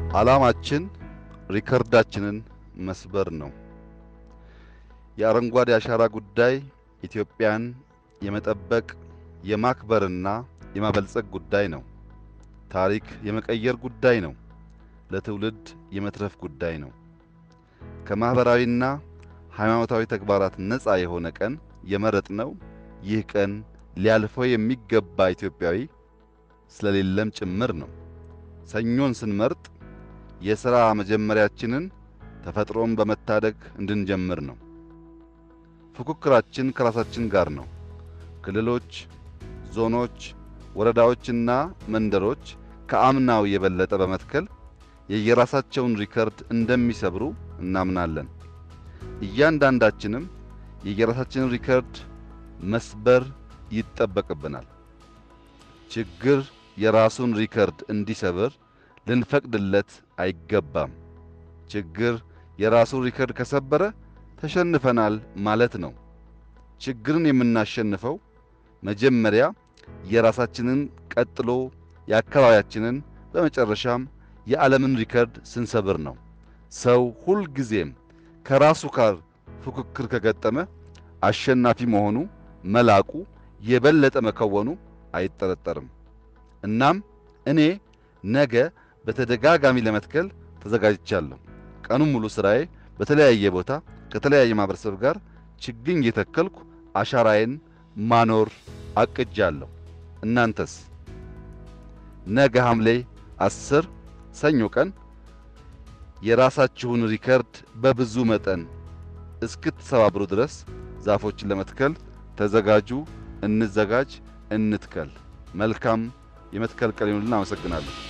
ዓላማችን ሪከርዳችንን መስበር ነው። የአረንጓዴ አሻራ ጉዳይ ኢትዮጵያን የመጠበቅ የማክበርና የማበልጸግ ጉዳይ ነው። ታሪክ የመቀየር ጉዳይ ነው። ለትውልድ የመትረፍ ጉዳይ ነው። ከማህበራዊና ሃይማኖታዊ ተግባራት ነፃ የሆነ ቀን የመረጥነው ይህ ቀን ሊያልፈው የሚገባ ኢትዮጵያዊ ስለሌለም ጭምር ነው። ሰኞን ስንመርጥ የሥራ መጀመሪያችንን ተፈጥሮን በመታደግ እንድንጀምር ነው። ፉክክራችን ከራሳችን ጋር ነው። ክልሎች፣ ዞኖች፣ ወረዳዎችና መንደሮች ከአምናው የበለጠ በመትከል የየራሳቸውን ሪከርድ እንደሚሰብሩ እናምናለን። እያንዳንዳችንም የየራሳችንን ሪከርድ መስበር ይጠበቅብናል። ችግር የራሱን ሪከርድ እንዲሰብር ልንፈቅድለት አይገባም። ችግር የራሱን ሪከርድ ከሰበረ ተሸንፈናል ማለት ነው። ችግርን የምናሸንፈው መጀመሪያ የራሳችንን ቀጥሎ የአካባቢያችንን በመጨረሻም የዓለምን ሪከርድ ስንሰብር ነው። ሰው ሁልጊዜም ከራሱ ጋር ፉክክር ከገጠመ አሸናፊ መሆኑ መላቁ የበለጠ መከወኑ አይጠረጠርም። እናም እኔ ነገ በተደጋጋሚ ለመትከል ተዘጋጅቻለሁ። ቀኑን ሙሉ ስራዬ በተለያየ ቦታ ከተለያየ ማህበረሰብ ጋር ችግኝ እየተከልኩ አሻራዬን ማኖር አቅጃለሁ። እናንተስ? ነገ ሐምሌ አስር ሰኞ ቀን የራሳችሁን ሪከርድ በብዙ መጠን እስክትሰባብሩ ድረስ ዛፎችን ለመትከል ተዘጋጁ። እንዘጋጅ፣ እንትከል። መልካም የመትከል ቀን ይሁንልን። አመሰግናለሁ።